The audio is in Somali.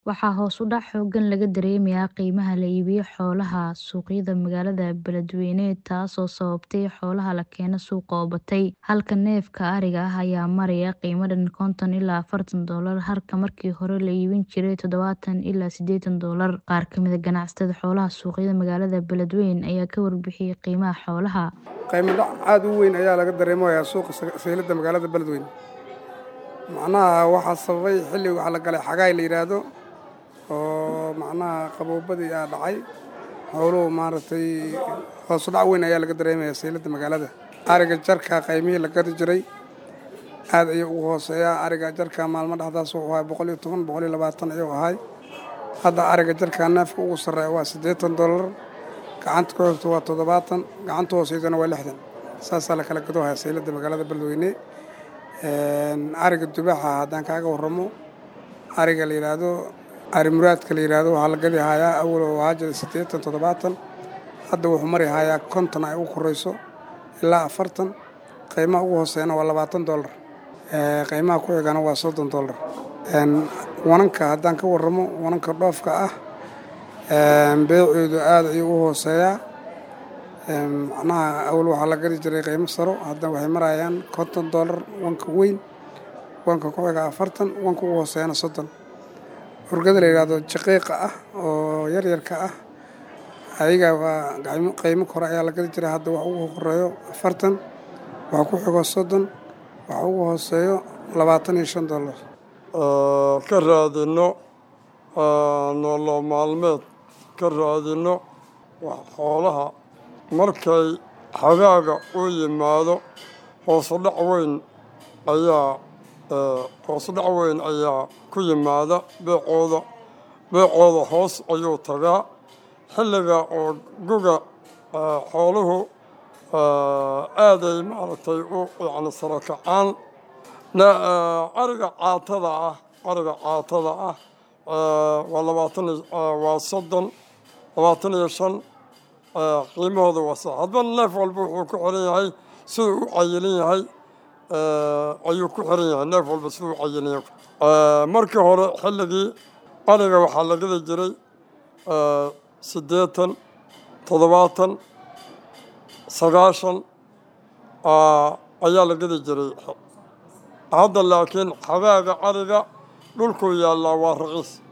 Waxaa hoos u dhac xooggan laga dareemayaa qiimaha la iibiyo xoolaha suuqyada magaalada Beledweyne taasoo sababtay xoolaha la keeno suuqa oo batay. Halka neefka ariga ah ayaa maraya qiimo dhan konton ilaa afartan doolar halka markii hore la iibin jiray todobaatan ilaa sideetan doolar. Qaar ka mid ah ganacsatada xoolaha suuqyada magaalada Beledweyne ayaa ka warbixiyay qiimaha xoolaha. qiimo dhac aad u weyn ayaa laga dareemayaa suuqa sayladda magaalada Beledweyne macnaha waxaa sababay xilli waxaa la galay xagaay la yidhaahdo oo macnaha qaboobadii aa dhacay xooluhu maaragtay hoos u dhac weyn ayaa laga dareemayaa sayladda magaalada ariga jarka qaymihii la gadi jiray aad ayuu ugu hooseeyaa ariga jarka maalmo dhexdaas wuxuu ahay boqol iyo toban boqol iyo labaatan ayuu ahay hadda ariga jarka neefka ugu sarreeya waa siddeetan doolar gacanta ku xigta waa toddobaatan gacanta hooseydana waa lixdan saasaa la kala gadoohaya sayladda magaalada beledweyne ariga dubaaxa haddaan kaaga warramo ariga la yidhaahdo ari muraadka la yidhaahdo waxaa la gadi hayaa awal oo ahaa jira siddeetan toddobaatan hadda wuxuu mari hayaa konton ay ugu korayso ilaa afartan qiimaha ugu hooseeyana waa labaatan doolar qiimaha ku xigana waa soddon doolar wananka haddaan ka warramo wananka dhoofka ah beeceedu aad ayuu u hooseeyaa macnaha awal waxaa la gadi jiray qiimo saro hadda waxay marayaan konton doolar wanka weyn wanka ku xiga afartan wanka ugu hooseeyana soddon urgada la yidhaahdo jaqiiqa ah oo yaryarka ah ayaga waa qiimo kore ayaa la gadi jiray hadda wax ugu horeeyo afartan waxa ku xigo soddon waxa ugu hooseeyo labaatan iyo shan doolar ka raadino nolol maalmeed ka raadino xoolaha markay xagaaga u yimaado hoosudhac weyn ayaa hoosudhac weyn ayaa ku yimaada beecooda beecooda hoos ayuu tagaa xilliga oo guga xooluhu aaday maaragtay u yacni saro kacaan ariga caatada ah ariga caatada ah waa labaatan waa soddon labaatan iyo shan qiimahooda waa sax hadba neef walba wuxuu ku xiran yahay siduu u cayilin yahay ayuu ku xiran yahay neef walba siduu u cayilin yahay markii hore xilligii ariga waxaa la gadi jiray siddeetan toddobaatan sagaashan ayaa la gadi jiray hadda laakiin xagaaga ariga dhulkuu yaallaa waa raqiis